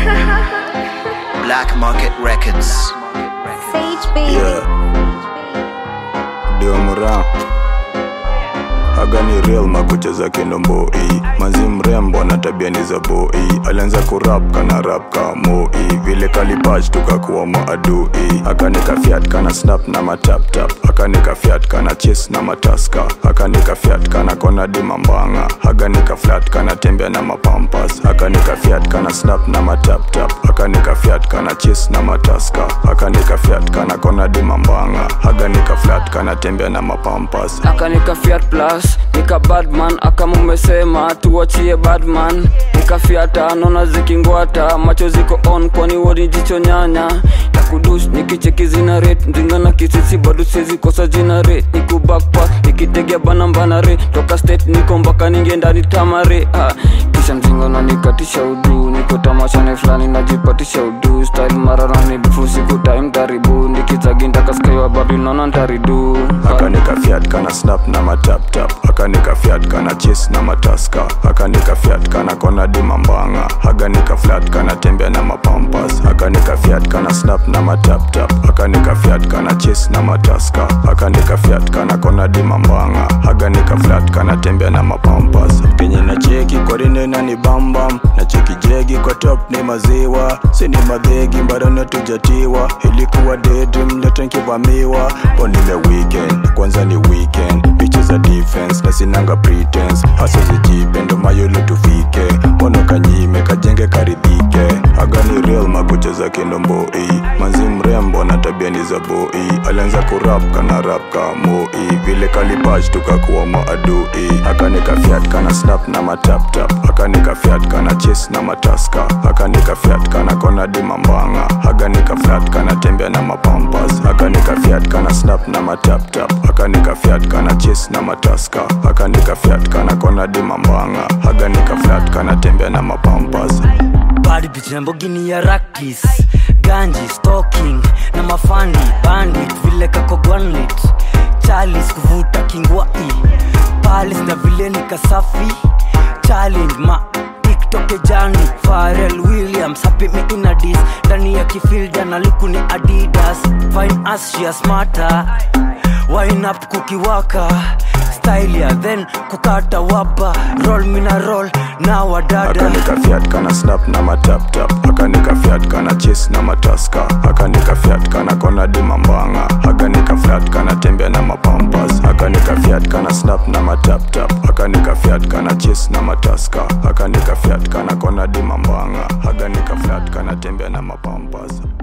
Black Market Records. Sage baby. Yeah. Dio Mura Haga ni real makucheza kindomboi manzi mrembo na tabia ni za boi alianza kurap kana rap ka moi vile kalipach tukakuwa maadui akanika fiat kana snap na mataptap akanika fiat kana ches na mataska akanika fiat kana kona dimambanga akanika flat kana tembea na mapampas akanika fiat kana snap na mataptap akanika fiat kana ches na mataska akanika fiat kana kona dimambanga akanika flat kana tembea na mapampas akanika fiat plus nika badman akamumesema tuachie badman nikafiata nona zikingwata macho ziko on kwani woni jicho nyanya ya kudush nikicheki zina rate ndinga na kisisi bado siwezi kosa jina re niku backpack nikitegea bana mbana re toka state niko mpaka ninge ndani tamare ha. kisha mzingo na nikatisha udu niko tamashane fulani najipatisha udu style mararani dufu siku time taribu nikizaginda kaskaiwa babi naona ntaridu akanika fiat kana snap na mataptap akanika fiat kana ches na mataska akanika fiat kana kona dimambanga akanika flat kana tembea na mapampas akanika fiat kana snap na mataptap akanika fiat kana ches na mataska akanika fiat kana kona dimambanga akanika flat kana tembea na mapampas kenye na cheki korine na ni bambam na cheki jegi kwa top ni maziwa sini madhegi mbadana tujatiwa ilikuwa daydream leta nkivamiwa ponile weekend kwanza ni weekend picha za defense na sinanga pretense hasa zijipendo mayolo tufike mono kanyime kajenge karidhike agani real makucha za kindomboi manzi mrembo na tabia ni za boi alianza kurap kana rap ka moi vile kalipach tukakuwa maadui akanika fiat kana snap na mataptap akanika fiat kana ches na mataska akanika fiat kana kona dimambanga akanika flat kana tembea na mapampas akanika fiat kana snap na mataptap akanika fiat kana ches na mataska akanika fiat kana kona dimambanga akanika flat kana tembea na mapampas bad bitch Lamborghini ya rakis ganji stalking na mafandi bandit vile kako gwanlit chalis kuvuta kingwai palis na vile nikasafi challenge ma tiktok jani Pharrell Williams happy me in a dis ndani ya kifilda na luku ni adidas fine as she a smarter wine up kukiwaka style ya then kukata wapa roll mina roll na wadada akanika fiat kana snap na mataptap akanika fiat kana ches na mataska akanika fiat kana kona dimambanga akanika flat kana tembea na mapampas akanika fiat kana snap na mataptap akanika fiat kana ches na mataska akanika fiat kana kona dimambanga akanika flat kana tembea na mapampas